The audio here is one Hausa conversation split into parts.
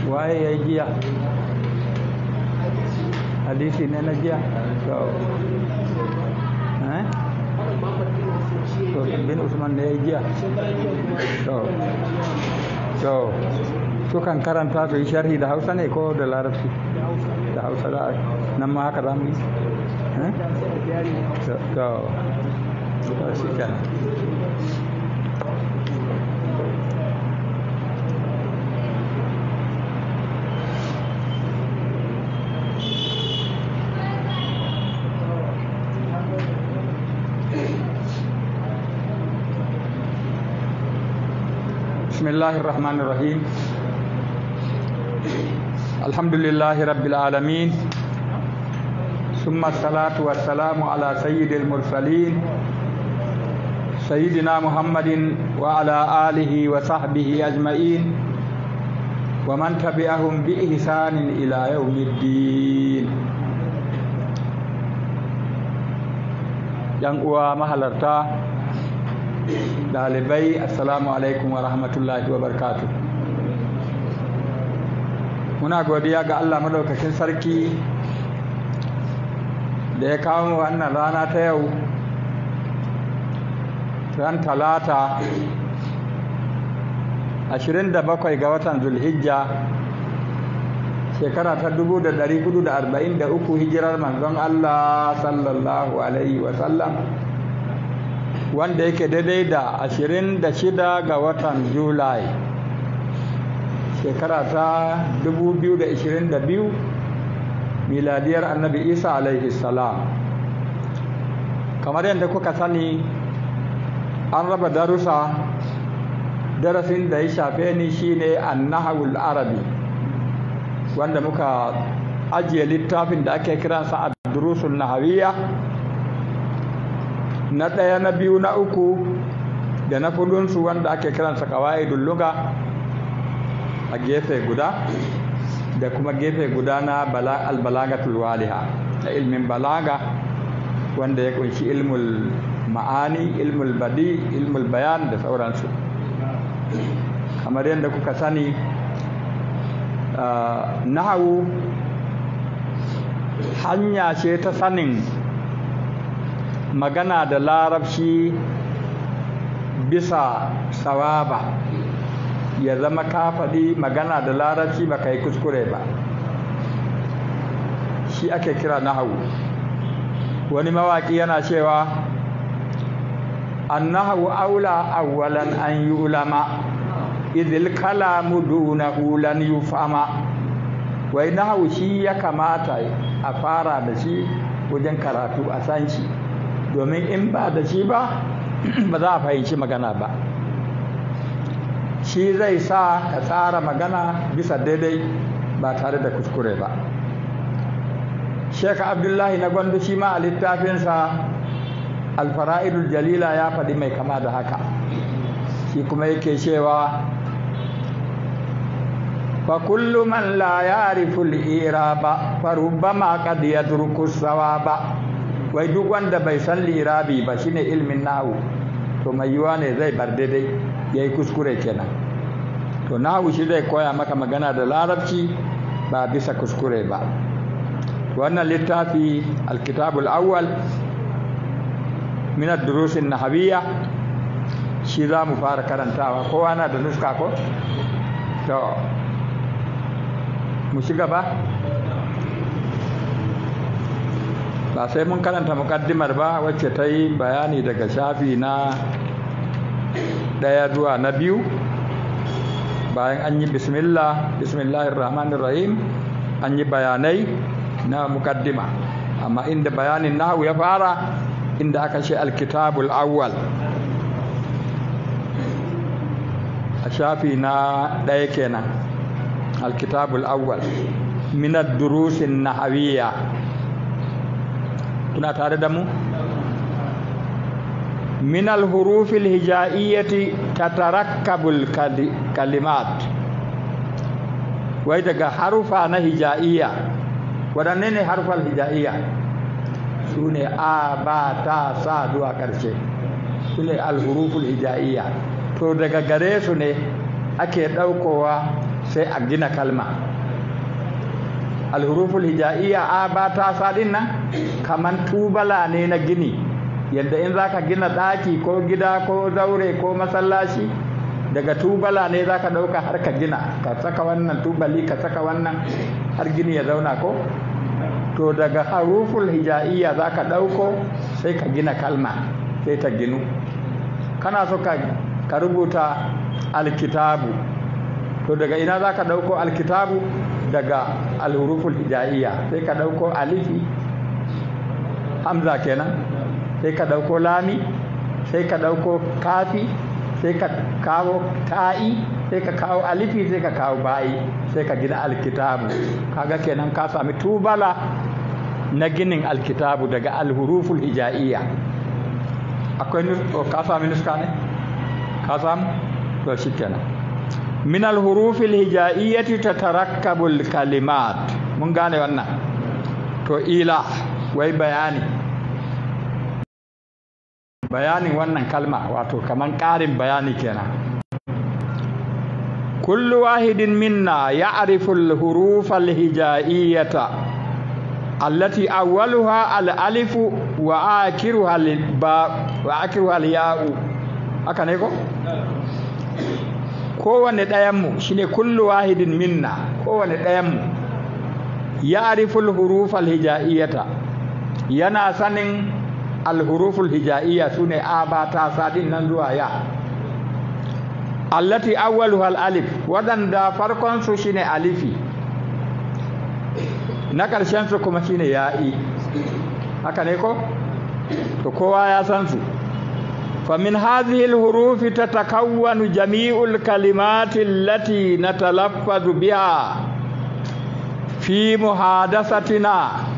waye ya yi giya hadisi ne na giya to eh to bin usman ne ya yi giya to to sukan karanta su yi sharhi da hausa ne ko da larabci da hausa da nan ma haka zamu yi eh to to to shi kenan بسم الله الرحمن الرحيم الحمد لله رب العالمين ثم الصلاة والسلام على سيد المرسلين سيدنا محمد وعلى آله وصحبه أجمعين ومن تبعهم بإحسان إلى يوم الدين yan uwa mahalarta dalibai assalamu alaikum wa rahmatullahi wa barkatu muna godiya ga allah madaukakin sarki da ya kawo mu wannan rana ta yau ran talata 27 ga watan zulhijja shekara ta 1443 hijirar manzon allah sallallahu alaihi wasallam wanda yake daidai da 26 ga watan julai shekara ta 2022 miladiyar annabi isa alaihi salam kamar yadda kuka sani an raba darussa darasin da ya shafe ni shine annahawul arabi wanda muka ajiye littafin da ake kiransa ad-durusun nahawiyya na ɗaya na biyu na uku da na fudunsu wanda ake kiransa kawa'idul luga a gefe guda da kuma gefe guda na albalagatul waliha na ilmin balaga wanda ya kunshi ilmul ma'ani ilmul badi ilmul bayan da sauransu kamar yadda kuka sani nahawu hanya ce ta sanin magana da larabci bisa sawaba ya zama ka faɗi magana da larabci ba ka yi kuskure ba shi ake kira nahawu wani mawaƙi yana cewa annahu aula awwalan an yi ulama idil kalamu dunahu lan yufama wai nahawu shi ya kamata a fara da shi wajen karatu a san shi domin in ba da shi ba ba za a fahimci magana ba shi zai sa ka tsara magana bisa daidai ba tare da kuskure ba Sheikh Abdullahi na gwandu shi ma a littafinsa alfara'idul jalila ya faɗi mai kama da haka shi kuma yake cewa fa kullu man la ya'rifu al-iraba fa rubbama qad yadruku sawaba wai duk wanda bai san lirabi ba shine ilmin nahu to mai yiwa ne zai bar daidai yayi kuskure kenan to nahu shi zai koya maka magana da larabci ba bisa kuskure ba wannan littafi alkitabul awwal min ad-durus an-nahawiyya shi za mu fara karantawa kowa na da nuska ko to mu shiga ba ba sai mun karanta mukaddimar ba wacce ta yi bayani daga shafi na ɗaya zuwa na biyu bayan an yi bismillah bismillahir rahmanir rahim an yi bayanai na mukaddima amma inda bayanin nahu ya fara inda aka ce alkitabul awwal a shafi na ɗaya kenan alkitabul awwal minad durusin nahawiyya kuna tare da mu min alhurufil hija'iyyati tatarakkabul kalimat wai daga harufa na hija'iyya waɗanne ne harfal hija'iyya su ne a ba ta sa zuwa ƙarshe su ne alhuruful hija'iyya to daga gare su ne ake ɗaukowa sai a gina kalma alhuruful hija'iyya a ba ta sadin nan kaman tubala ne na gini yadda in zaka gina ɗaki ko gida ko zaure ko masallaci daga tubala ne zaka ɗauka har ka gina ka saka wannan tubali ka saka wannan har gini ya zauna ko to daga haruful hija'iyya zaka ɗauko sai ka gina kalma sai ta ginu kana so ka ka rubuta alkitabu to daga ina za ka ɗauko alkitabu daga alhuruful hija'iyya sai ka ɗauko alifi hamza kenan sai ka ɗauko lami sai ka ɗauko kafi sai ka kawo ta'i sai ka kawo alifi sai ka kawo ba'i sai ka gina alkitabu kaga kenan ka sami tubala na ginin alkitabu daga alhuruful hija'iyya akwai ka sami nuska ne ka samu to shi kenan min alhurufil hija'iyyati tatarakkabul kalimat mun gane wannan to ila wai bayani bayanin wannan kalma wato kaman ƙarin bayani kenan kullu wahidin minna ya'rifu al-huruf al-hija'iyyata allati awwaluha al-alif wa akhiruha al-ba wa akhiruha al-ya'u haka ne ko kowane ɗayanmu shi ne kullu wahidin minna kowane ɗayanmu ya ariful hurufal hijaiyata yana sanin alhuruful hijaiya su ne a ba ta sadin nan zuwa ya allati awwaluhal alif waɗanda farkonsu shi ne alifi na ƙarshensu kuma shi ne ya'i haka ne ko to kowa ya san su فمن هذه الحروف تتكون جميع الكلمات التي نتلفظ بها في محادثتنا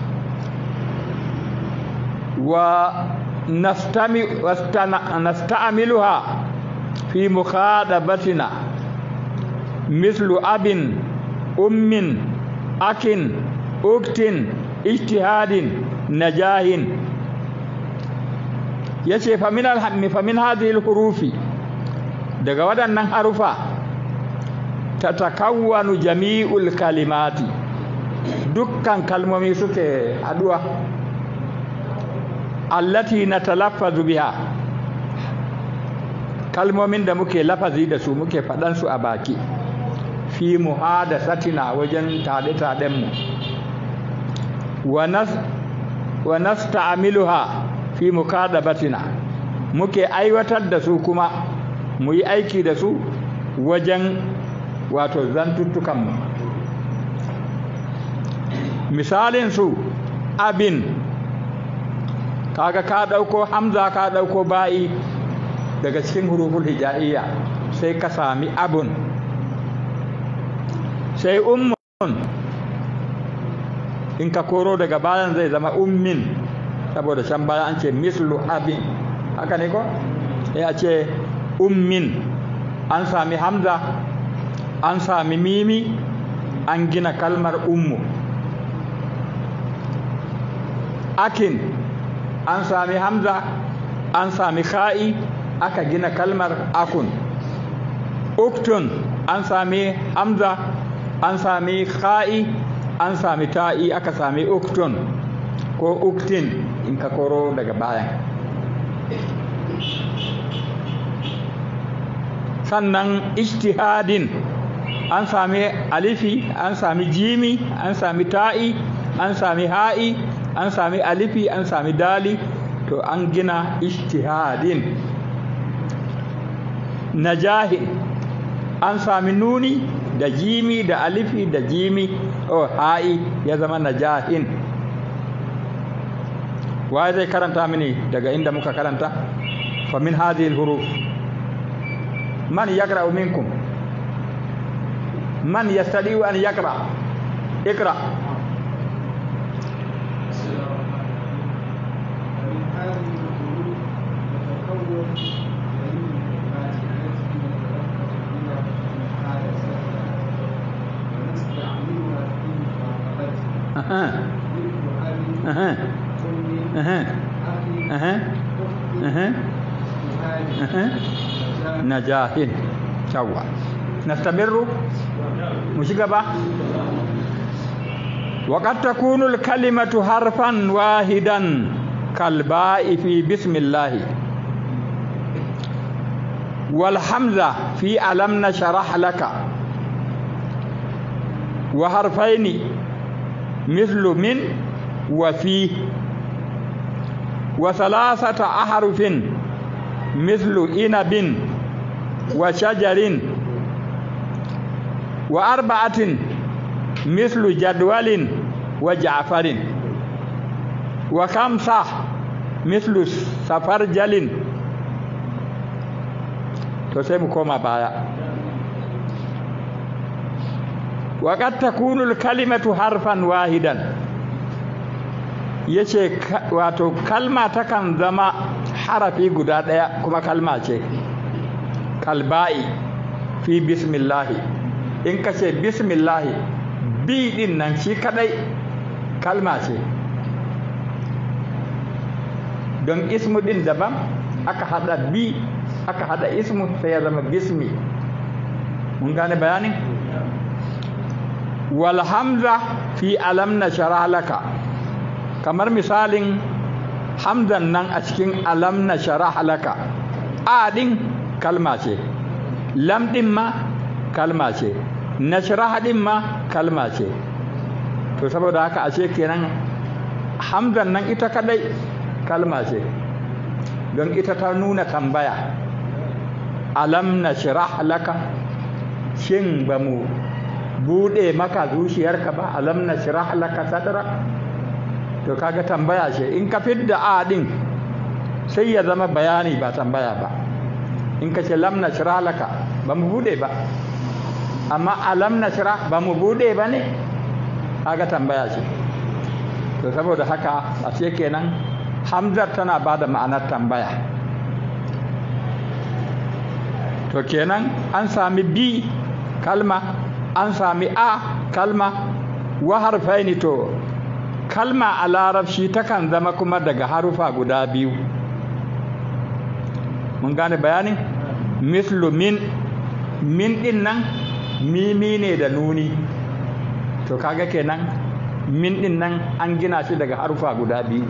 ونستعملها في مخاطبتنا مثل أب أم أك أكت اجتهاد نجاه ya ce famin hadhihi hurufi daga waɗannan harufa ta takawwanu jami'ul kalimati dukkan kalmomi suke haduwa allati na talaffazu biha kalmomin da muke lafazi da su muke faɗansu a baki fi muhadasatina wajen taɗe-taɗenmu wa nasta'amiluha fi mukadabatina muke aiwatar da su kuma mu yi aiki da su wajen wato zantuttukanmu misalin su abin kaga ka ɗauko hamza ka ɗauko ba'i daga cikin huruful hija'iyya sai ka sami abun sai ummun in ka koro daga bayan zai zama ummin saboda can baya an ce mislu abin haka ne ko sai a ce ummin an sami hamza an sami mimi an gina kalmar ummu akin an sami hamza an sami ka'i aka gina kalmar akun uktun an sami hamza an sami ka'i an sami ta'i aka sami uktun ko uktin in ka koro daga bayan sannan ijtihadin an sami alifi an sami jimi an sami ta'i an sami ha'i an sami alifi an sami dali to an gina ijtihadin najahin an sami nuni da jimi da alifi da jimi o ha'i ya zama najahin waye zai karanta mini daga inda muka karanta fa min hadhihi al-huruf man yaqra'u minkum man yastadi'u an yaqra iqra أها أها أها أها أها أها نجاح شوى نستمر mu shiga ba وقد تكون الكلمة حرفا واحدا كالباء في بسم الله والحمزة في ألم نشرح لك وحرفين مثل من وفي وثلاثة أحرف مثل إنب وشجر وأربعة مثل جدول وجعفر وخمسة مثل سفرجل to sai mu koma baya وقد تكون الكلمة حرفا واحدا yace wato kalma takan zama harafi guda ɗaya kuma kalma ce kalba'i fi bismillahi in ka ce bismillahi bi din nan shi kadai kalma ce don ismu din daban aka hada bi aka hada ismu sai ya zama bismi mun gane bayanin wal hamza fi alam na laka kamar misalin hamzan nan a cikin alam na laka a din kalma ce lam din ma kalma ce nashraha din ma kalma ce to saboda haka ashe kenan hamzan nan ita kadai kalma ce don ita ta nuna tambaya alam nashrah laka shin ba mu bude maka zuciyarka ba alam nashrah laka sadra to kaga tambaya ce in ka fidda a din sai ya zama bayani ba tambaya ba in ka ce lam nashrah laka ba mu bude ba amma alam nashrah ba mu bude ba ne kaga tambaya ce to saboda haka a ce kenan hamzar tana ba da ma'anar tambaya to kenan an sami bi kalma an sami a kalma wa harfaini to kalma a larabci takan zama kuma daga harufa guda biyu mun gane bayanin mislu min min din nan mimi ne da nuni to kaga kenan min din nan an gina shi daga harufa guda biyu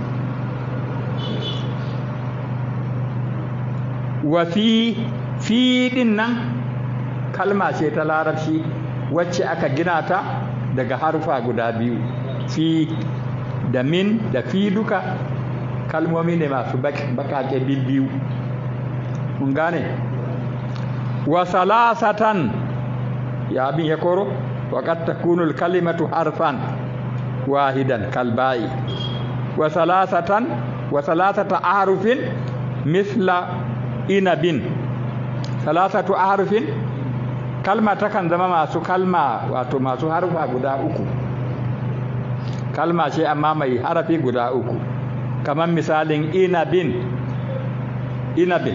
wa fi fi din nan kalma ce ta larabci wacce aka gina ta daga harufa guda biyu fi da min da fi duka kalmomi ne masu bakake biyu mun gane wa salasatan ya abin ya koro وقد تكون الكلمة حرفا واحدا كالباء وثلاثة وثلاثة أحرف مثل إنب ثلاثة أحرف kalma takan zama masu kalma wato masu harfa guda uku kalma ce amma mai harafi guda uku kamar misalin inabin inabin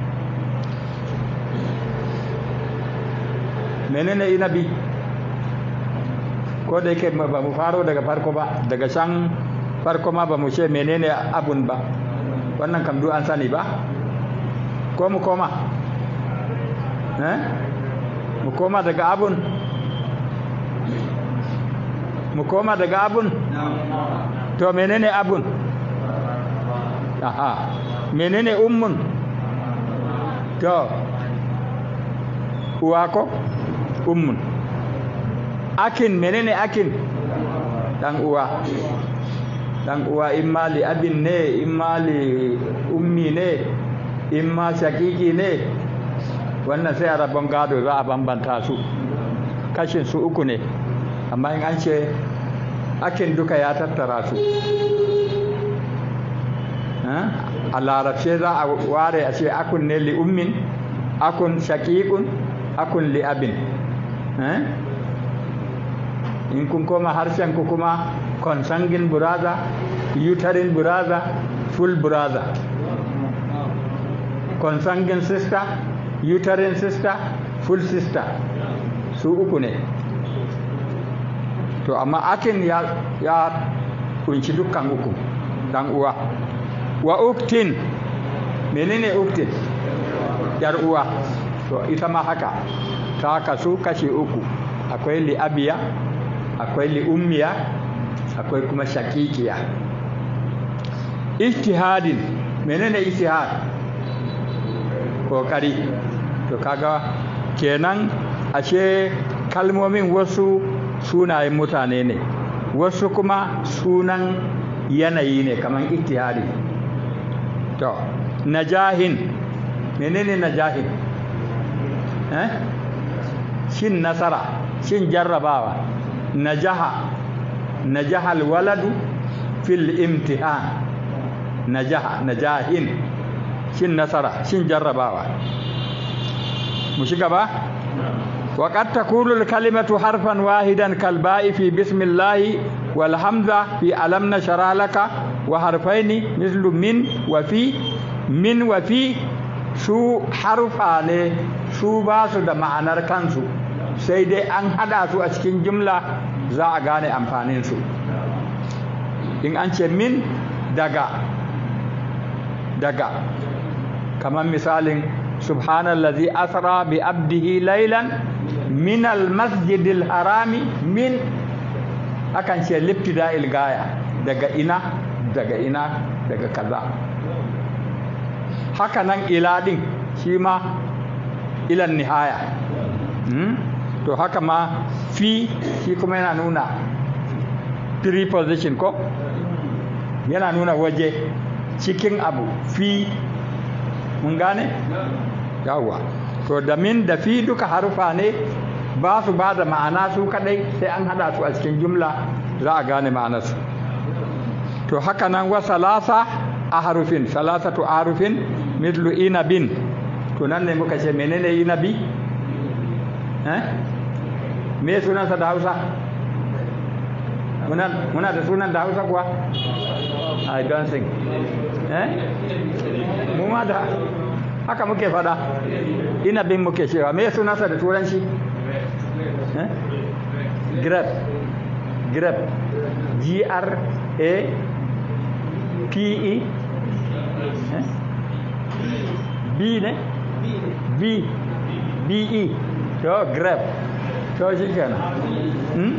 menene inabi ko da yake ba mu faro daga farko ba daga can farko ma ba mu ce menene abun ba wannan kam an sani ba ko mu koma eh mu koma daga abun mu koma daga abun to menene abun aha menene ummun to uwa ko ummun akin menene akin dan uwa dan uwa imma li abin ne imma li ummi ne imma shakiki ne wannan sai a rabon gado za a bambanta su kashin su uku ne amma in an ce akin duka ya tattara su a larabce za a ware a ce akun ne li ummin akun shakikun akun li abin in kun koma harshen ku kuma consanguine brother uterine brother full brother consanguine sister uterine sister full sister su uku ne to amma akin ya ya kunshi dukkan uku dan uwa wa uktin menene uktin yar uwa to ita ma haka ta kasu kashi uku akwai li'abiya akwai li'ummiya akwai kuma shakikiya ijtihadin menene ijtihad kokari to kaga kenan ashe kalmomin wasu sunayen mutane ne wasu kuma sunan yanayi ne kamar ijtihadi to najahin menene najahin eh shin nasara shin jarrabawa najaha najahal waladu fil imtihan najaha najahin shin nasara shin jarrabawa mu shiga ba وقد تكون الكلمة حرفا واحدا كالباء في بسم الله والهمزة في ألم نشرح لك وحرفين مثل من وفي من وفي su harfa ne su ba su da ma'anar kansu sai dai an hada su a cikin jumla za a gane amfaninsu in an ce min daga daga kamar misalin subhanallazi asra bi abdihi laylan min almasjidil harami min akan ce liftida'il gaya daga ina daga ina daga kaza haka nan ila din shi ma ilan nihaya to haka ma fi shi kuma yana nuna preposition ko yana nuna waje cikin abu fi mun gane yawwa to da min da fi duka harufa ne ba su ba da ma'ana su kadai sai an hada su a cikin jumla za a gane ma'anarsu to haka nan wa salasa a harufin salasatu a harufin mitlu inabin to nan ne muka ce menene inabi eh me sunansa da hausa muna da sunan da hausa kuwa i don't think eh mu ma da haka muke fada inabin muke cewa me sunansa da turanci eh grape grape g r a p e eh? b ne b b e to grape to shi kenan hmm?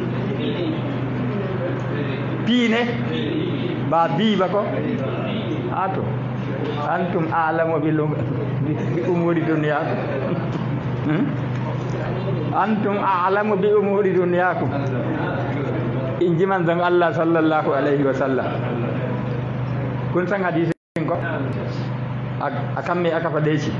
p ne ba b ba ko ato antum a'lamu bil bi umuri dunyakum hmm? antum a'lamu bi umuri dunyakum in ji manzon Allah sallallahu alaihi wa sallam kun san hadisin ko akan me aka faɗe shi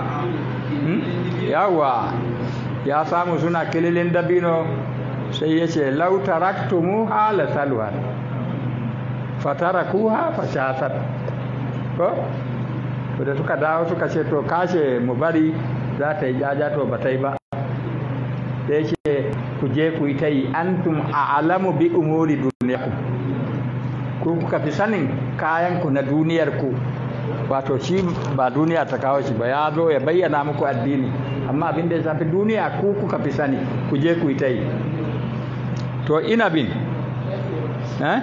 yawa ya samu suna kililin dabino sai ya ce lau taraktumuha la salwa fatarakuha fashasat ko to da suka dawo suka ce to kashe mu bari za ta yi jaja to ba ta yi ba da yake ku je ku yi ta yi antum a'lamu bi umuri duniyakum ku kuka fi sanin kayan ku na duniyar ku wato shi ba duniya ta kawo shi ba ya zo ya bayyana muku addini amma abin da ya shafi duniya ku kuka fi sani ku je ku yi ta yi to ina bin eh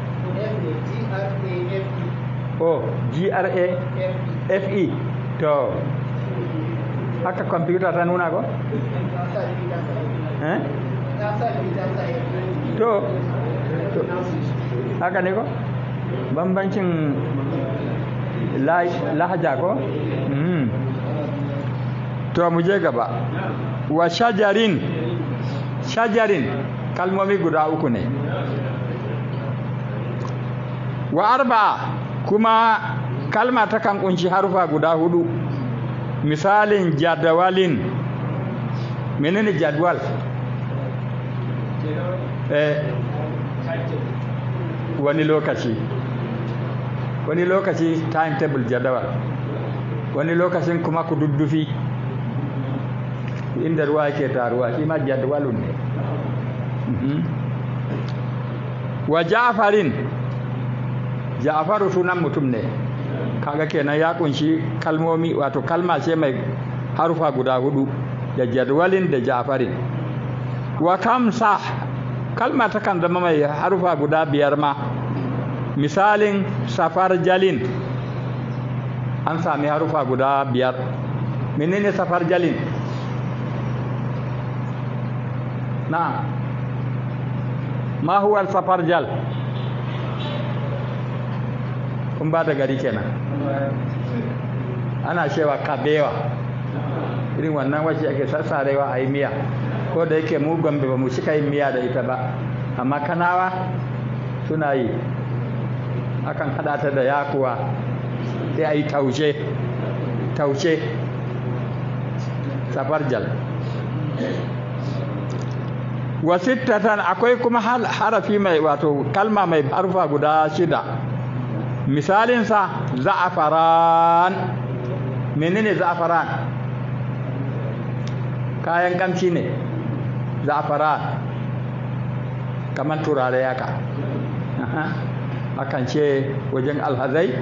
oh gra fe to haka kwamfuta ta nuna ko eh to haka ne ko bambancin lahaja ko to mu je gaba wa shajarin shajarin kalmomi guda uku ne wa arba kuma kalma ta kan kunshi harufa guda hudu misalin jadawalin menene jadwal eh wani lokaci wani lokaci timetable jadawal wani lokacin kuma kududdufi inda ruwa yake taruwa shi ma jadwalun ne wa ja'farin ja'faru sunan mutum ne kaga kenan ya kunshi kalmomi wato kalma ce mai harufa guda hudu da jadwalin da ja'farin wa kamsa kalma ta kan zama mai harufa guda biyar ma misalin safar jalin an sami harufa guda biyar menene safar jalin na'am ma huwa al-safarjal kun ba da gari kenan ana cewa kabewa irin wannan wacce ake sassarewa a yi miya ko da yake mu gombe ba mu cika yin miya da ita ba amma kanawa suna yi akan hada ta da yakuwa sai a yi taushe taushe safarjal wasittatan akwai kuma harafi mai wato kalma mai harfa guda shida misalinsa za'afaran menene za'afaran kayan kamci ne za'afaran kamar turare yaka akan ce wajen alhazai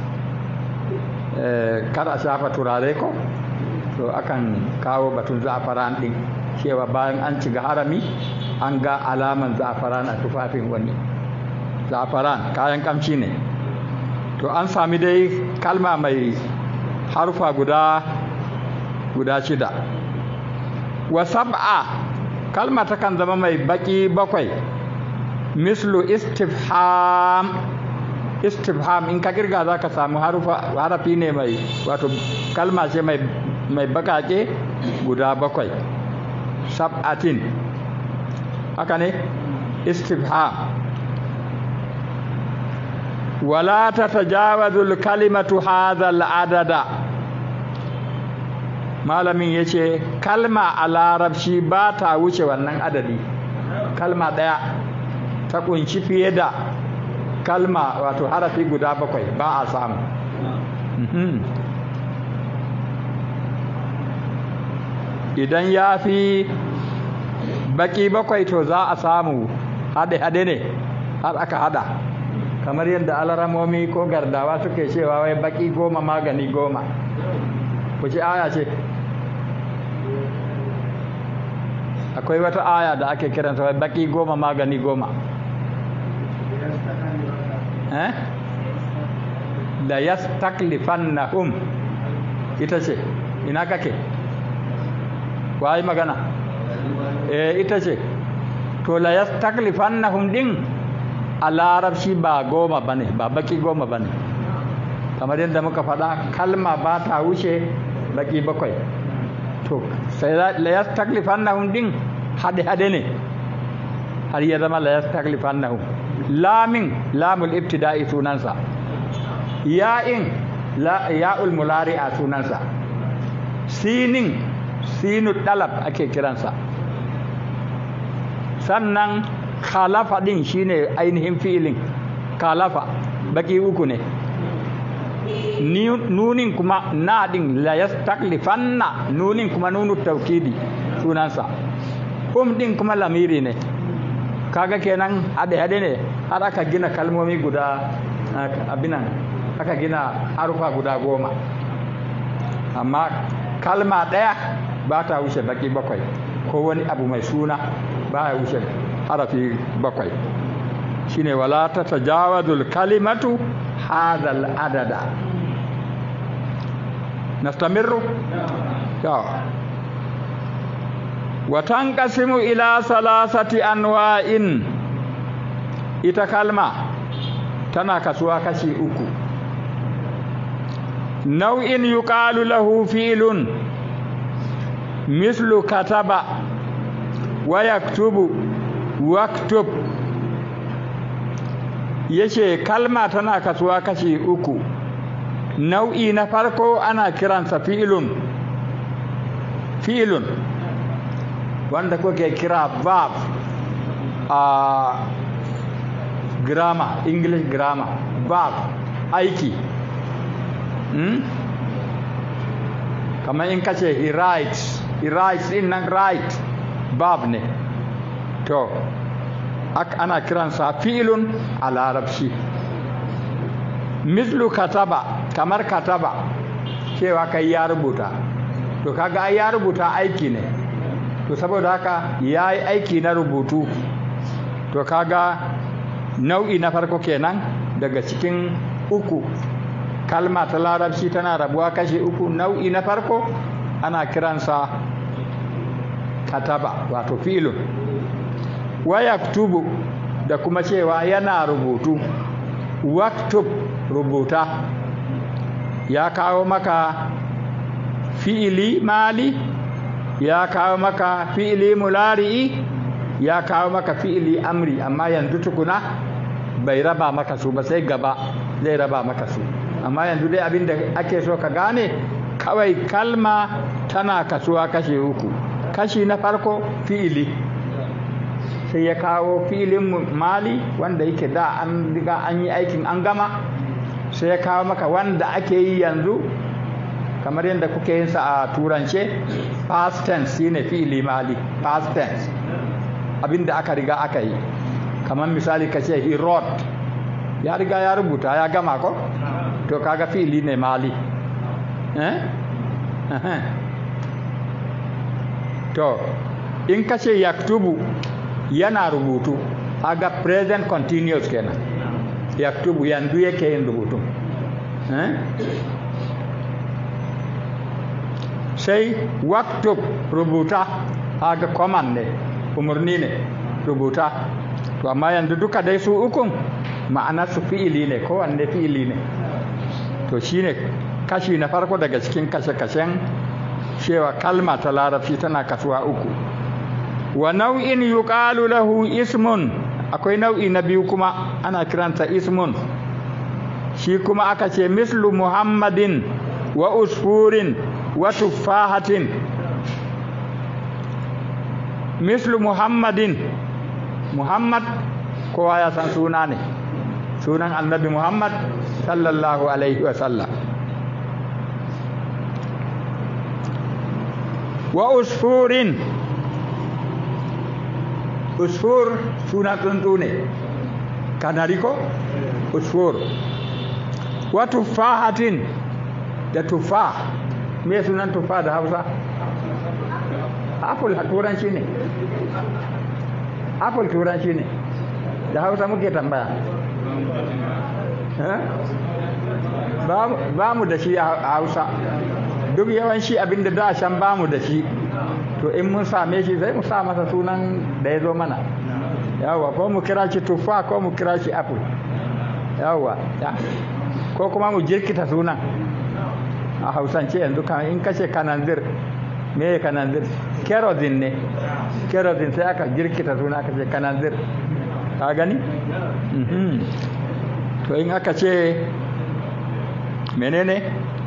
kar a shafa turare ko to akan kawo batun za'afaran din cewa bayan an ci ga harami an ga alaman za'afaran a tufafin wani za'afaran kayan kamci ne to an sami dai kalma mai harfa guda guda shida wa sab'a kalma takan zama mai baki bakwai mislu istifham istifham in ka kirga za ka samu harafi ne mai wato kalma ce mai mai bakake guda bakwai sab'atin haka ne istifham wala tatajawazul kalimatu hadhal adada malamin yace kalma a larabci ba ta wuce wannan adadi kalma daya ta kunshi fiye da kalma wato harafi guda bakwai ba a samu idan ya fi baki bakwai to za a samu hade-hade ne har aka hada kamar yadda alaramomi ko gardawa suke cewa wai baki goma magani goma ku ci aya ce akwai wata aya da ake kiranta wai baki goma magani goma eh da yastaklifannahum ita ce ina kake wayi magana eh ita ce to la yastaklifannahum din a larabci ba goma bane ba baki goma bane kamar yadda muka faɗa kalma ba ta wuce baki bakwai to sai la yastaklifannahum din hade hade ne har ya zama la yastaklifannahum lamin lamul ibtida'i sunansa ya'in la ya'ul mulari'a sunansa sinin sinu dalab ake kiransa sannan khalafa din shine ainihin fi'ilin khalafa baki uku ne nunin kuma na din la yastaklifanna nunin kuma nunu taukidi sunansa hum din kuma lamiri ne kaga kenan hade hade ne har aka gina kalmomi guda abinan aka gina harufa guda goma amma kalma ɗaya ba ta wuce baki bakwai ko wani abu mai suna ba ya wuce harafi bakwai shine wala ta tajawazul kalimatu hadal adada nastamirru ya wa tanqasimu ila salasati anwa'in ita kalma tana kasuwa kashi uku nau'in yuqalu lahu fi'lun mislu kataba wa yaktubu waktub yace kalma tana kasuwa kashi uku nau'i na farko ana kiransa fi'ilun fi'ilun wanda kuke kira verb a grammar english grammar verb aiki hmm? kamar in kace he writes he writes in nan right verb ne to ana kiransa fi'ilun a larabci mislu kataba kamar kataba cewa kai ya rubuta to kaga ai ya rubuta aiki ne to saboda haka ya yi aiki na rubutu to kaga nau'i na farko kenan daga cikin uku kalma ta larabci tana rabuwa kashi uku nau'i na farko ana kiransa kataba wato fi'ilun wa yaktubu da kuma cewa yana rubutu waktub rubuta ya kawo maka fi'ili mali ya kawo maka fi'ili mulari'i ya kawo maka fi'ili amri amma yanzu tukuna bai raba maka su ba sai gaba zai raba maka su amma yanzu dai abin da ake so ka gane kawai kalma tana kasuwa kashe uku kashi na farko fi'ili sai ya kawo fi'ilin mali wanda yake da an riga an yi aikin an gama sai ya kawo maka wanda ake yi yanzu kamar yadda kuke yin sa a turance past tense shine fi'ili mali past tense abinda aka riga aka yi kamar misali ka ce he wrote ya riga ya rubuta ya gama ko to kaga fi'ili ne mali eh to in ka ce yaktubu yana rubutu aga present continuous kenan yaktubu yanzu yake yin rubutu eh sai waktub rubuta aga command ne umarni ne rubuta to amma yanzu duka dai su ukun ma'ana su fi'ili ne kowanne fi'ili ne to shine kashi na farko daga cikin kashe-kashen cewa kalma ta larabci tana kasuwa uku wa nau'in yuqalu lahu ismun akwai nau'i na biyu kuma ana kiransa ismun shi kuma aka ce mislu muhammadin wa usfurin wa tuffahatin mislu muhammadin muhammad kowa ya san suna ne sunan annabi muhammad sallallahu alaihi wasallam wa usfurin usfur suna tsuntsu ne kanari ko usfur wa tuffahatin da tuffa me sunan tuffa da hausa apple turanci ne apple turanci ne da hausa muke tambaya ba mu da shi a hausa duk yawanci abinda da shan ba mu da shi to in mun same shi sai mu sa masa sunan da ya zo mana yawa ko mu kira shi tuffa ko mu kira shi apple yawa ko kuma mu jirkita sunan a hausance yanzu kan in kashe kananzir me ya kananzir kerosene ne kerosene sai aka jirkita suna aka ce kananzir ka gani to in aka ce menene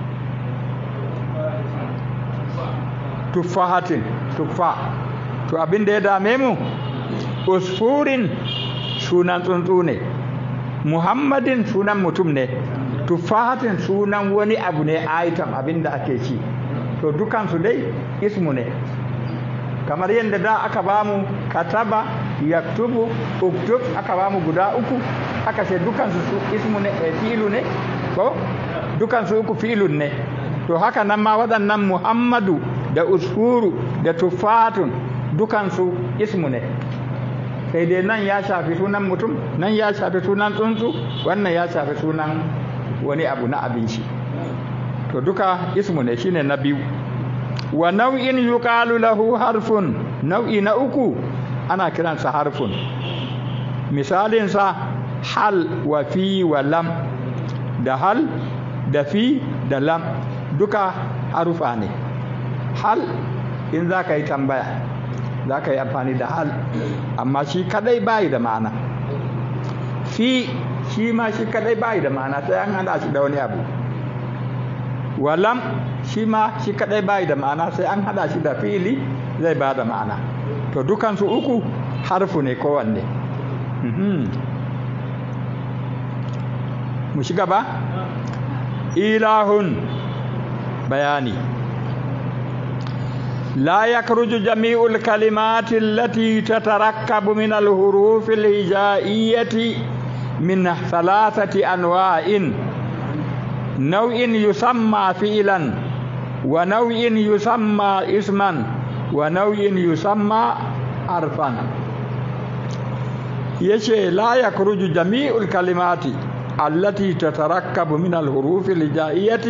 tuffahatin tuffa to abin da ya dame mu usfurin sunan tsuntsu ne muhammadin sunan mutum ne tuffahatin sunan wani abu ne item abin da ake ci to dukansu dai ismu ne kamar yadda da aka bamu kataba yaktubu uktub aka bamu guda uku aka ce dukansu su ismu ne e, fi'ilu ne ko dukansu uku fi'ilun ne to haka nan ma waɗannan muhammadu da usfuru da tuffatun dukansu ismu ne sai dai nan ya shafi sunan mutum nan ya shafi sunan tsuntsu wannan ya shafi sunan wani abu na abinci to duka ismu ne shine na biyu wa nau'in yuqalu lahu harfun nau'i na uku ana kiransa harfun misalinsa hal wa fi wa lam da hal da fi da lam duka harufa ne hal in za ka yi tambaya za ka yi amfani da hal amma shi kadai bayi da ma'ana fi shi ma shi kadai bayi da ma'ana sai an hada shi da wani abu walam shi ma shi kadai bayi da ma'ana sai an hada shi da fili zai ba da ma'ana to dukansu uku harfu ne kowanne mu shiga ba ilahun bayani لا يخرج جميع الكلمات التي تتركب من الحروف الهجائية من ثلاثة أنواع نوع يسمى فعلا ونوع يسمى اسما ونوع يسمى حرفا يشي لا يخرج جميع الكلمات التي تتركب من الحروف الهجائية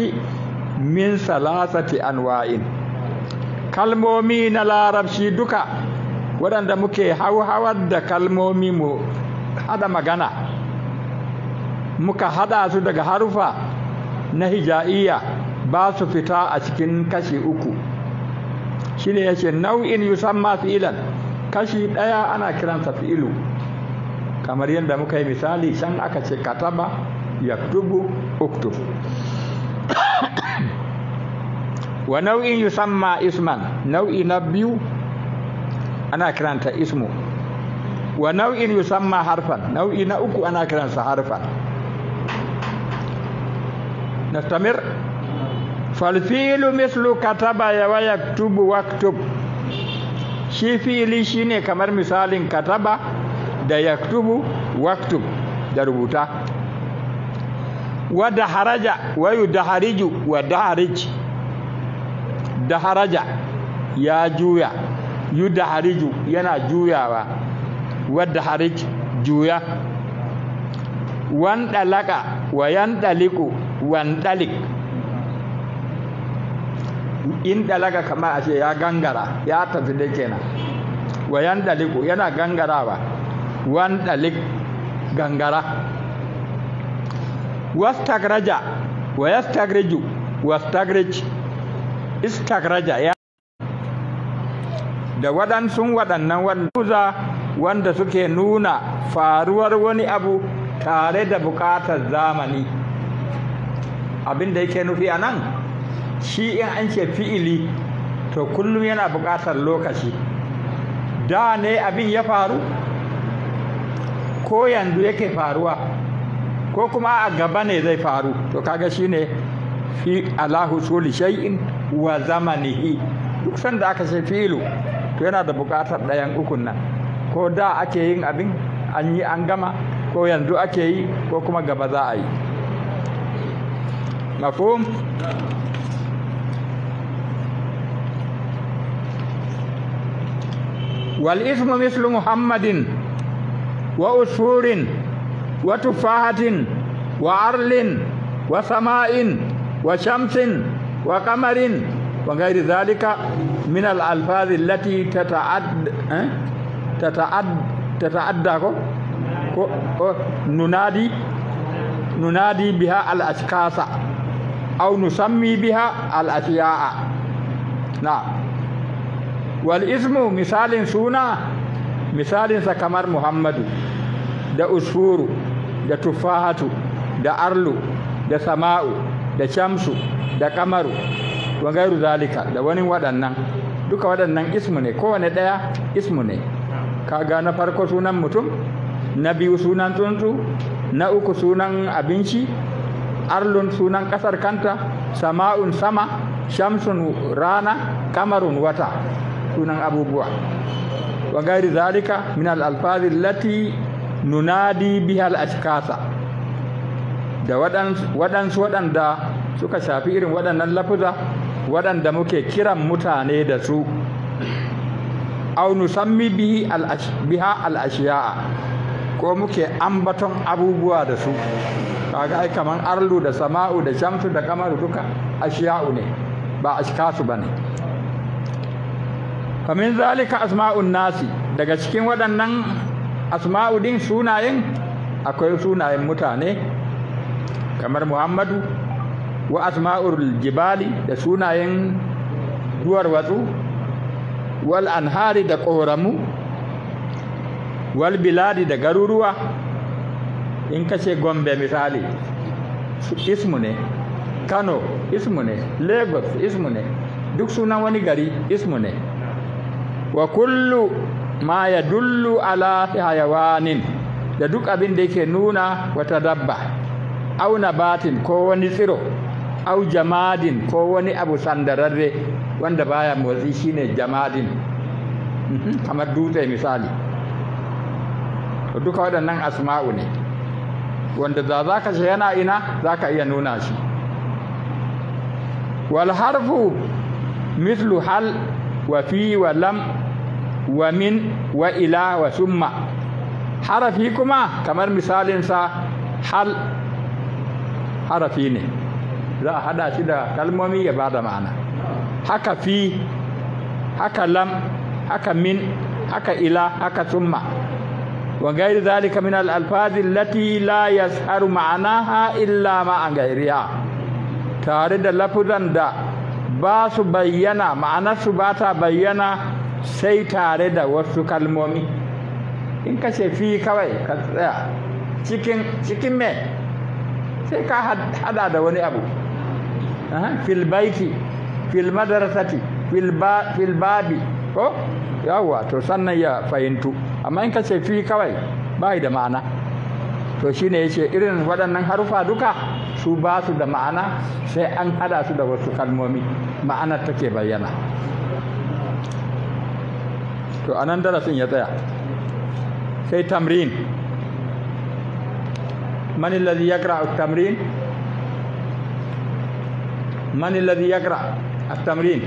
من ثلاثة أنواع kalmomi na larabci duka waɗanda muke hauhawar da kalmomi mu hada magana muka hada su daga harufa na hija'iyya ba su fita a cikin kashi uku shine yace nau'in yusamma fi'ilan kashi ɗaya ana kiransa fi'ilu kamar yadda muka yi misali can aka ce kataba yaktubu uktub wa nau'in yusamma isman nau'i na biyu ana kiranta ismu wa nau'in yusamma harfan nau'i na uku ana kiransa harfan nastamir falfilu mislu kataba ya wa yaktubu waktub shi fi'ili shine kamar misalin kataba da yaktubu waktub da rubuta wa daharaja wa yudahariju wa daharij daharaja ya juya yudahariju yana juyawa wa daharij juya wandalaka wa yandaliku wandalik in dalaga kamar a ce ya gangara ya tafi da kenan wa yandaliku yana gangarawa wandalik gangara wastagraja wa yastagriju wastagrij istagraja ya da waɗansu waɗannan wanda wanda suke nuna faruwar wani abu tare da buƙatar zamani abin da yake nufi a nan shi in an ce fi'ili to kullum yana buƙatar lokaci da ne abin ya faru ko yanzu yake faruwa ko kuma a gaba ne zai faru to kaga shine fi ala husuli shay'in wa zamanihi duk sanda aka ce fi'ilu to yana da buƙatar ɗayan ukun nan ko da ake yin abin an yi an gama ko yanzu ake yi ko kuma gaba za a yi mafhum والاسم مثل محمد وأسفور وتفاحة وعرل وسماء وشمس وقمر وغير ذلك من الألفاظ التي تتعد تتعد تتعدى ننادي ننادي بها الأشخاص أو نسمي بها الأشياء نعم والاسم مثال سونا مثال سكمر محمد da usfuru da tufahatu da arlu da sama'u da shamsu da kamaru wa gairu zalika da wani waɗannan duka waɗannan ismu ne kowane ɗaya ismu ne kaga na farko sunan mutum na biyu sunan tsuntsu na uku sunan abinci arlun sunan ƙasar kanta sama'un sama shamsun rana kamarun wata sunan abubuwa wa gairi zalika min al-alfazi allati nunadi biha al-ashkasa da waɗansu waɗanda suka shafi irin waɗannan lafuza waɗanda muke kiran mutane da su au nusammi bihi biha al-ashiya'a ko muke ambaton abubuwa da su kaga ai kaman arlu da sama'u da shamsu da kamaru duka ashiya'u ne ba ashkasu bane kamin zalika asma'un nasi daga cikin waɗannan asma'u din sunayen akwai sunayen mutane kamar muhammadu wa asma'ul jibali da sunayen duwar watsu wal anhari da ƙoramu wal biladi da garuruwa in kace gombe misali ismu ne kano ismu ne lagos ismu ne duk sunan wani gari ismu ne wa kullu ma ya dullu ala hayawanin da duk abin da yake nuna wata dabba au nabatin ko wani tsiro au jamadin ko wani abu sandararre wanda baya motsi shine jamadin kamar dutse misali duka waɗannan asma'u ne wanda da za ka ce yana ina za ka iya nuna shi wal harfu mislu hal wa fi wa lam wa min wa ila wa summa harafi kuma kamar misalinsa hal harafi ne za a hada shi da kalmomi ya bada ma'ana haka fi haka lam haka min haka ila haka summa wa gairi zalika min al alfazi allati la yasharu ma'anaha illa ma an gairiha tare da lafuzan da ba su bayyana ma'anarsu ba ta bayyana sai tare da wasu kalmomi in ka ce fi kawai ka tsaya cikin cikin me sai ka hada da wani abu fil baiti fil madrasati fil babi ko yawwa to sannan ya fahimtu amma in ka ce fi kawai bai da ma'ana to shine yace irin waɗannan harufa duka su ba su da ma'ana sai an hada su da wasu kalmomi ma'anar take bayyana to anan darasin ya tsaya sai tamrin man alladhi yaqra at-tamrin man alladhi yaqra at-tamrin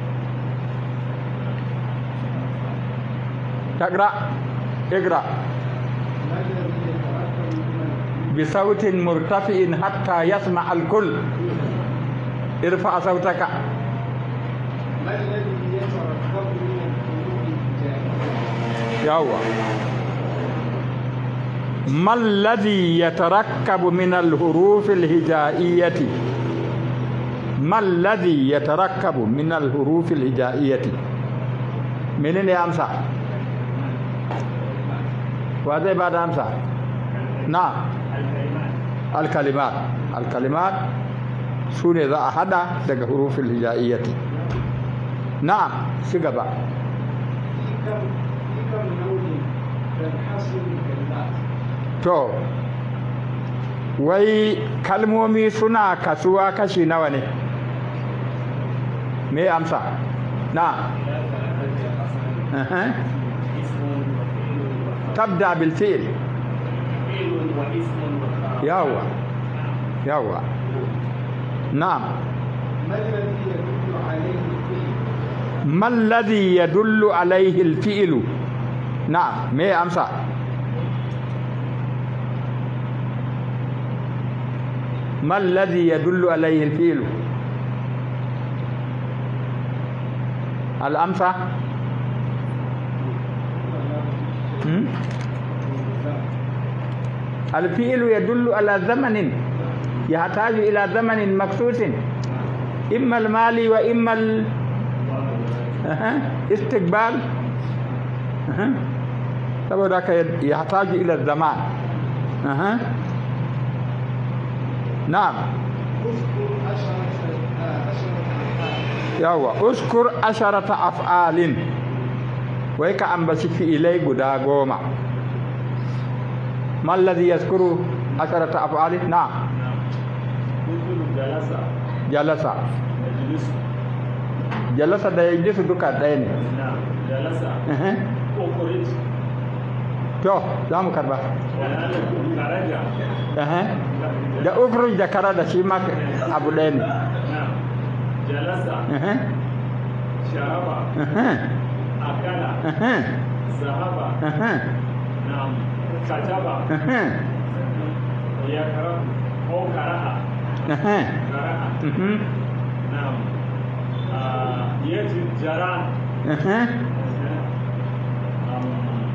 تقرأ اقرأ بصوت مرتفع حتى يسمع الكل ارفع صوتك ما الذي يتركب من القلوب الجاهلية يوا ما الذي يتركب من الحروف الهجائية ما الذي يتركب من الحروف الهجائية منين يا أمسى وهذا بعد أمسى نعم الكلمات الكلمات سوني ذا أحد دق حروف الهجائية نعم سيقبا في كم في كم نوع تنحصر الكلمات To, wai kalmomi suna kasuwa kashi nawa ne? Me amsa? Na. Aha. Tabda bil fi'l. Yawa. Yawa. Na'am. ما الذي يدل عليه الفعل ما الذي يدل عليه الفعل؟ نعم، me amsa? ما الذي يدل عليه الفيل الأمثى هم؟ الفيل يدل على زمن يحتاج إلى زمن مخصوص إما المالي وإما ال... أها. استقبال أها. saboda haka ya taji ila zaman aha na'am اذكر عشرة آه، عشرة أفعال yawa uskur asharata af'alin wai ka ambaci fi'ilai guda goma man ladhi yazkuru asharata af'alin na'am مثل جلس jalasa يجلس jalasa da yajlisu duka ɗaya ne نعم جلس Aha. أخرج to za mu karba والآن خرج Aha. da ukruj da kara da shi ma abu ɗaya ne نعم جلس Aha. شرب Aha. أكل Aha. ذهب Aha. نعم كتب Aha. يقرأ أو قرأ Aha. قرأ Mhm. نعم آه، يجد جران Aha. أم،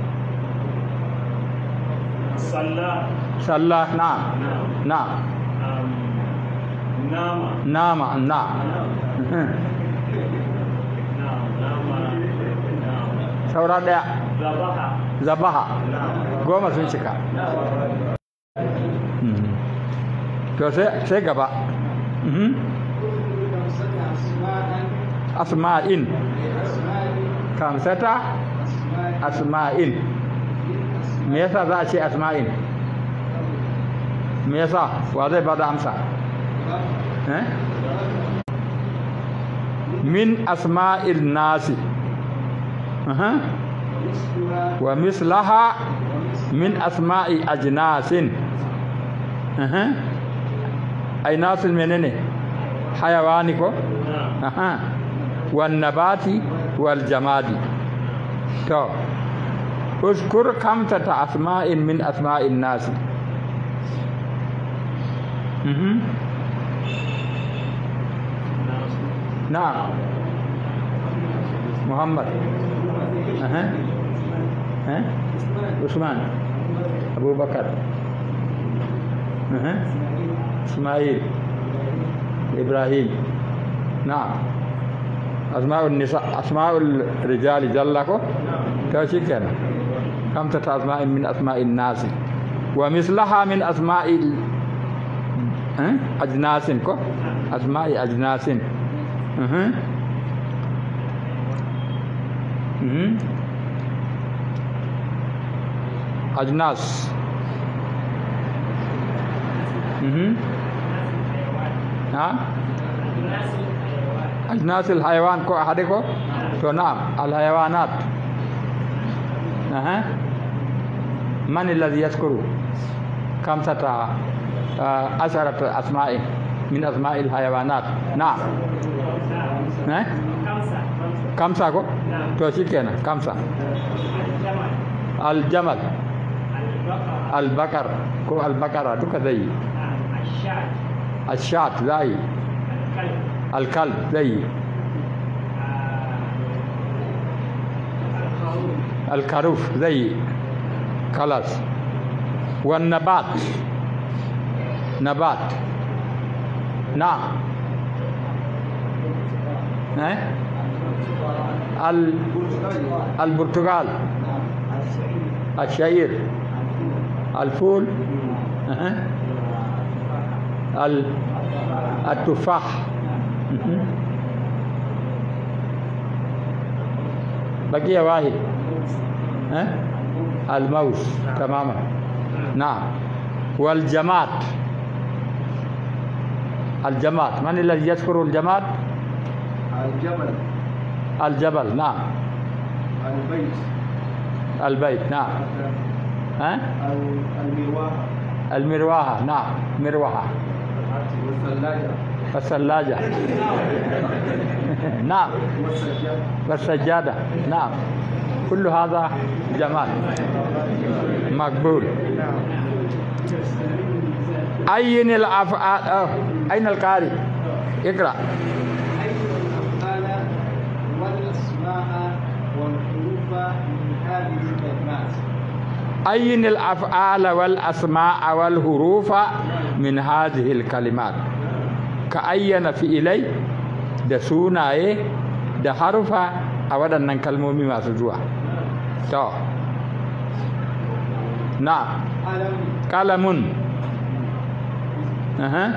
صلى sallah na'am نعم na'am أم، نام nama na'am Aha. نعم نام نعم saura ɗaya ذبح zabaha نعم goma sun cika Mhm. to sai sai gaba Mhm. اذكر خمسة أسماء asma'in لأسماء kamsata أسماء asma'in me yasa za a ce asma'in me yasa wa zai bada amsa eh? min asma'il nasi Aha. ومثلها wa mislaha min asma'i ajnasin Aha. ai nasin menene hayawani ko نعم Aha. wan nabati wal jamadi to uskur kamtata asma'in min asma'in nasi Mhm. na'am muhammad Aha. ها عثمان أبو بكر ها إسماعيل إبراهيم نعم أسماء النساء أسماء الرجال جلكو كاشي كان خمسة أسماء من أسماء الناس ومثلها من أسماء ال... ها؟ أجناس كو أسماء أجناس أها. أها. أجناس أها. ها أجناس الحيوان كو أحدكو تو نعم الحيوانات أها من الذي يذكر خمسة آه، عشرة أسماء من أسماء الحيوانات نعم ها خمسة خمسة خمسة كو نعم. تو شيكنا خمسة الجمل الجمل البقرة البقر كو البقرة دوكا زي نعم الشاة الشاة زي الكلب الكلب زي آه، الخروف الخروف زي خلاص والنبات نبات نعم ها ال- البرتقال الشعير الفول أها. ال- التفاح مهم. بقي واحد ها الموز تماما نعم والجماد الجماد من الذي يذكر الجماد الجبل الجبل نعم البيت البيت نعم ها المروحة المروحة نعم مروحة والثلاجة والثلاجة نعم والسجاد والسجادة نعم كل هذا جمال مقبول أين الأفعال آه، أين القارئ اقرأ الأفعال والأسماء والحروف من هذه الكلمات أين الأفعال والأسماء والحروف من هذه الكلمات كأين في إلي da sunaye da harufa a waɗannan kalmomi masu zuwa to na ألم kalamun Aha.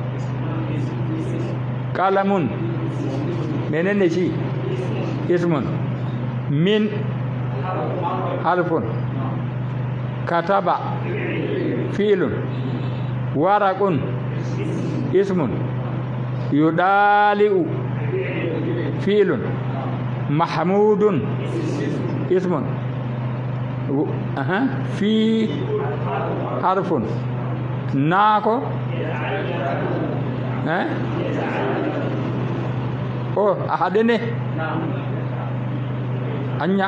kalamun menene shi ismun min harfun kataba filun waraqun ismun yudali'u filun mahmudun ismun و- أها في حرف ناكو ها أوه أحدني أنيا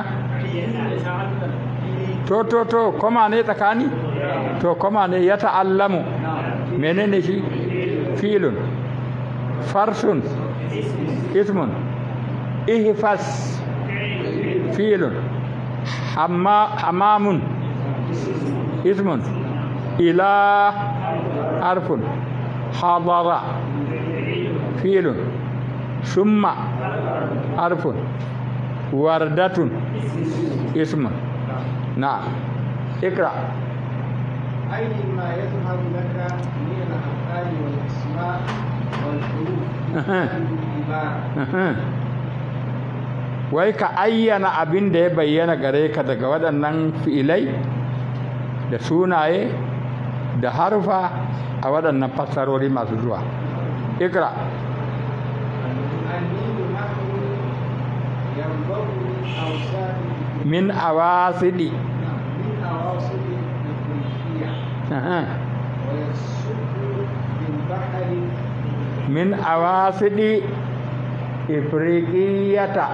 to to to koma ne tsakani to koma ne ya ta'allamu menene shi filun farsun ismun ihfas filun hamma hamamun ismun ila harfun hadara filun summa harfun wardatun ismun نعم اقرأ أي ما يظهر لك من الأفعال والأسماء والحروف من أها. هذه العبارة Uhum. wai ka ayyana abin da ya bayyana gare ka daga waɗannan fi'ilai da sunaye da harfa a waɗannan fassarori masu zuwa ikra الميم نحو ينبغي من أوساط min awasidi من أواصر الإفريقية Uhum. ويصب بالبحر min awasidi ifriqiyata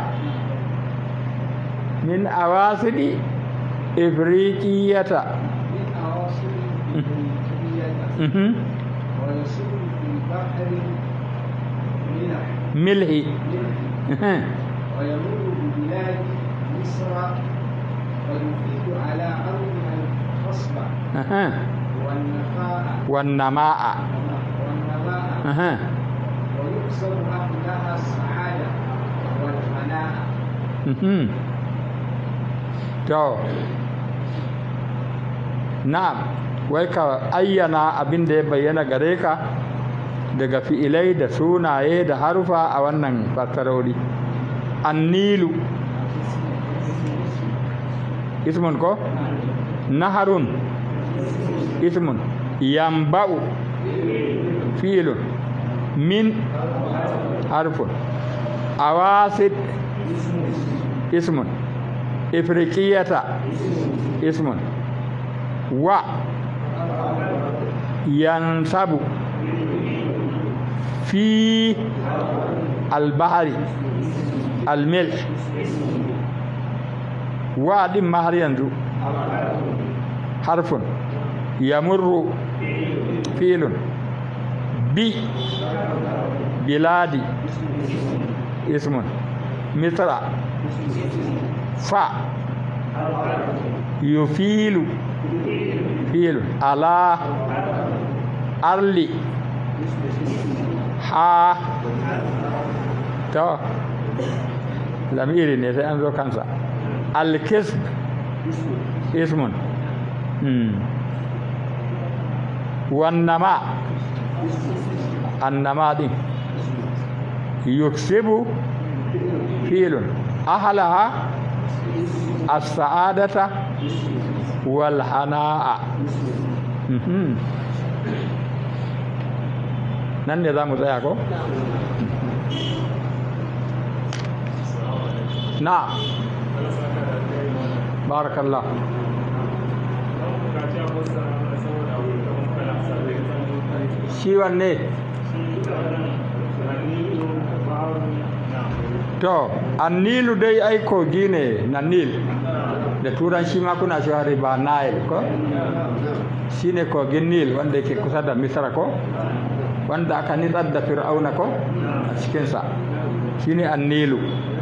min awasidi ifriqiyata من أواصر الإفريقية Uhum. ويصب في البحر منح milhi منح Uhum. ويمر ببلاد مصر ويفيد على أرضها الخصبة Aha. والنفاء wannama'a والنماء Aha. ويقسم أهلها السعادة والهناء Mhm. to na'am wai ka ayyana abin da ya bayyana gare ka daga fi'ilai da sunaye da harufa a wannan fassarori annilu ismun ko naharun ismun yamba'u fi'ilun min harfun awasid ismun ifriqiyata ismun wa yansabu fi albahari almilk wa din ma har yanzu harfun yamurru filun bi biladi ismun misra fa yufilu filun ala arli ha to lamiri ne sai an zo kansa alkisb ismun hmm. wannama annama din yuksibu filun ahalaha as-sa'adata wal hana'a Mhm. nan ne za mu tsaya ko? na barakallah shi wanne to annilu dai ai kogi ne na nil da turanci ma kuna cewa riba nile ko shine kogin nil wanda yake kusa da misra ko wanda aka nitsar da fir'auna ko a cikinsa shine annilu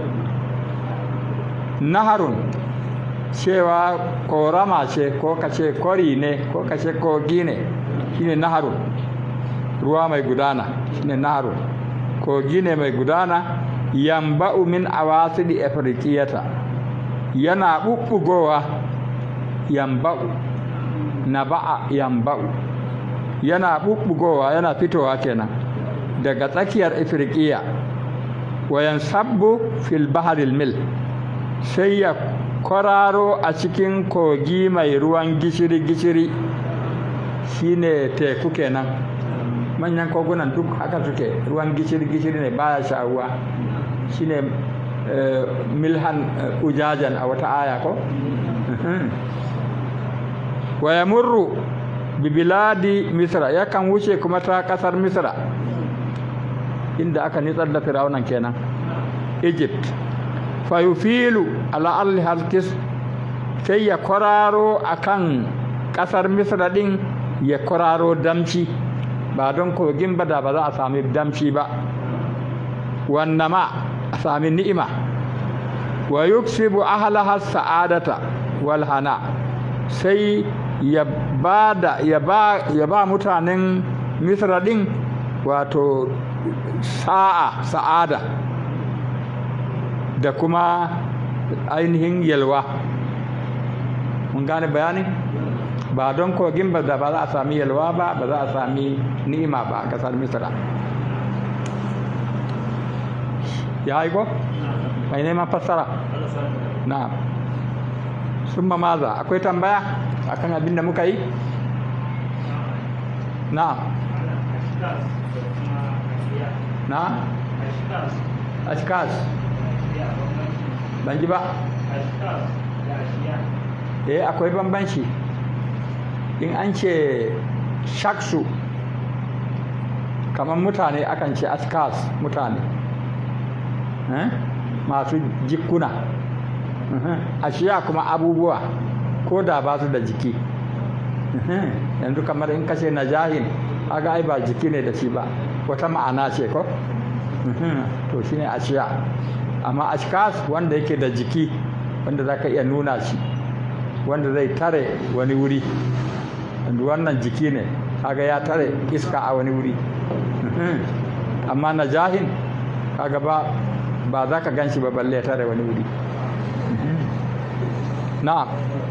naharun cewa korama ce ko kace kori ne ko kace kogi ne shine naharun ruwa mai gudana shine naharun kogi ne mai gudana yamba'u min awasidi afriqiyata yana bubbugowa yamba'u naba'a yamba'u yana bubbugowa yana fitowa kenan daga tsakiyar afirkiya wayan sabbu fil baharil mil sai ya kwararo a cikin kogi mai ruwan gishiri-gishiri shine teku kenan manyan kogunan duk haka suke ruwan gishiri-gishiri ne baya sha'uwa shine eh, milhan eh, ujajan a wata aya ko wa yamurru bi biladi misra yakan wuce kuma ta kasar misra inda aka nitsar da fir'aunan kenan egypt fa yufilu ala alli halkis sai ya kwararo akan kasar misra din ya kwararo damci ba don kogin ba da ba za a sami damci ba wannama a sami ni'ima wa yuksibu ahlaha sa'adata wal hana sai ya ba da ya ba ya ba mutanen misra din wato sa'a sa'ada da kuma ainihin yalwa mun gane bayani ba don kogin ba da ba za a sami yalwa ba ba za a sami ni'ima ba a kasar misra ya yi ko mai neman fassara na summa maza akwai tambaya akan abin da muka yi na na ashkas ban ji ba eh akwai bambanci in an ce shaksu kamar mutane akan ce ashkas mutane eh? masu jikuna ashiya kuma abubuwa ko da ba su da jiki yanzu kamar in kashe na jahin aga ai ba jiki ne da shi ba wata ma'ana ce ko to shine ashiya amma ashkas wanda yake da jiki wanda za ka iya nuna shi wanda zai tare wani wuri wannan jiki ne kaga ya tare iska a wani wuri amma najahin kaga ba ba za ka gan shi ba balle ya tare wani wuri na'am